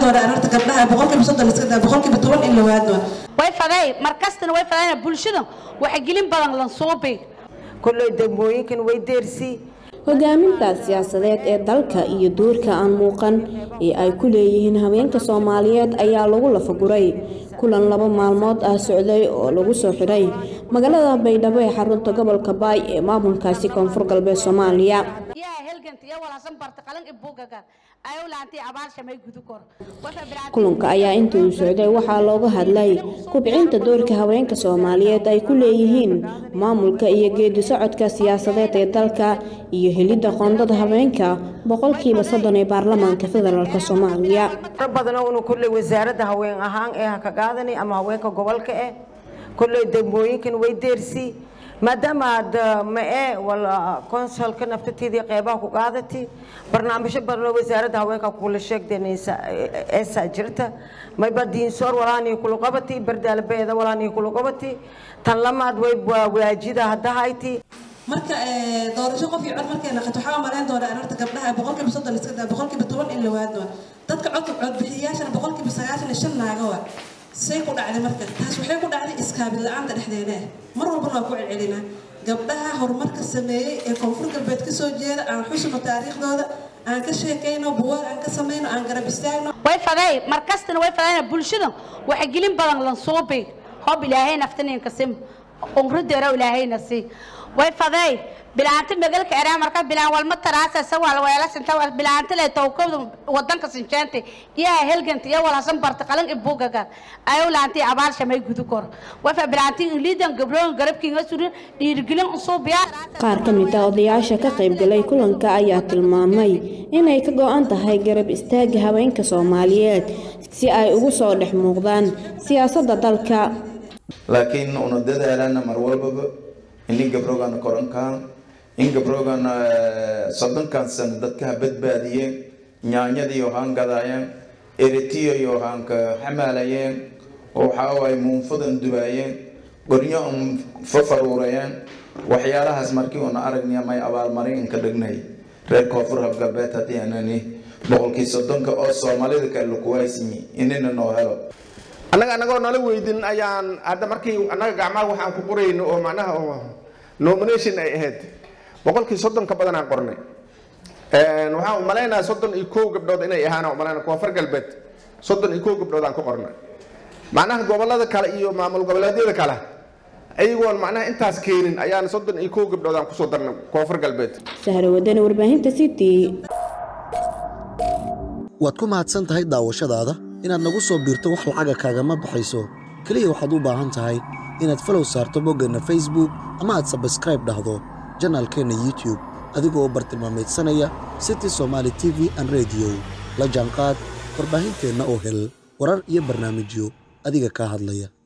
doonaa arrinta gabdhaha boqolkiiba soddon iska daa boqolkiiba toban in la waa doona way faday markastana way fadayna bulshada waxgelin badan lan suubi kolley degmooyinkan way deersii hogaaminta siyaasadeed ee dalka iyo doorka aan muuqan ee ay ku leeyihiin haweenka soomaaliyeed ayaa lagu lafaguray kulan laba maalmood ah socday oo lagu soo xidhay magaalada baydhabo ee xarunta gobolka baay ee maamulkaasi koonfur galbeed soomaaliya kulanka ayaa intii uu socday waxaa looga hadlay kubcinta doorka haweenka soomaaliyeed ay ku leeyihiin maamulka iyo geedi socodka siyaasadeed ee dalka iyo helidda qoondada haweenka boqolkiiba soddon ee baarlamaanka federaalk soomaaliya badana unu kolley wasaaradda haween ahaan ee ha ka qaadanay ama haweenka gobolka eh kolley degmooyinkan way deersii maadaama aad ma-e wala konsolka naftateedii qeybaha ku qaadati barnaamijyo badanoo wasaaradda haweenka kula sheegdanaysa eesaa jirta mayba diinsoor walaanii kula qabati bardaalbeeda walaanii kula qabati tan lamaad way waajida haddahayti marka doorasho qof iyo cod markay naqato waxaa malayn doonaa arrinta gabdhaha boqolkiiba soddon iska daa boqolkiiba toban in la waa doona dadka codka codbixiyayaashana boqolkiiba sagaashan iyo shan naaga waa say ku dhacday marka taas waxay ku dhacday iskaabil la-aanta dhexdeena ah mar walbana waa ku celcelinaa gabdhaha horumarka sameeyey ee koonfur galbeed ka soo jeeda aan xusno taariikhdooda aan ka sheekayno buwaag aan ka samayno aan garab istaagno way faday markastana way fadayna bulshada waxgelin badan lan suubi hob ilaahay naftaninka sim unrudeero ilaahayna si way faday bilaanta magalka eraa marka bilaan walma taraasa sawal weela sinta bilaanta le tawkooda wadanka sinjeenta iyaa helganta iyo walasan barta qalan ibugaga ayo laanti abaal shamay gudu kor wafa bilaanti liidan gabroon garabkiinga surin dhiirgelin usuubiya qaar ka mid ah odayaasha ka qaybgalay kulanka ayaa tilmaamay inay ka go-an tahay garab istaaga haweenka soomaaliyeed si ay ugu soo dhex muuqdaan siyaasadda dalka laakiin una dadaalana mar walbaba in gabroogan korankaan in gabroogan soddonkan sano dadka ha badbaadiyeen nyaanyadiiyo haan gadaayeen eritiyoyo haan ka xamaalayeen oo waxaa waaye muunfadan dubaayeen qornyo un fafaruurayeen waxyaalahaas markii una aragniya may abaalmarin inka dhignay reer koonfur habgalbeed haddii anani boqolkii soddonka oo soomaalida kale lakuwaaysinyi inina noo helo annaga annagoo nala weydin ayaan hadda markii annaga gacmaha waxaan ku qorayno oo macnaha oo nomination ay ahayd boqolkii soddon ka badan aan qornay waxaan umalaynaa soddon iyo kow gabdhood inay ahaan umalayna koonfur galbeed soddon iyo kow gabdhood aan ku qornay macnaha gobolada kale iyo maamul goboleedyada kale ayagoon macnaha intaas keenin ayaan soddon iyo kow gabdhood aan kusoo darnay koonfur galbeed sahra wadani warbaahinta city waad ku mahadsan tahay daawashadaada inaad nagu soo biirto wax lacaga kaagama baxayso keliya waxaad u baahan tahay inaad falow saarto boggeenna facebook ama aad sabskraib dhahdo janaalkeenna youtube adigoo u bartilmaamaydsanaya city somaali t v an rediyo la jaanqaad warbaahinteenna oo hel warar iyo barnaamijyo adiga kaa hadlaya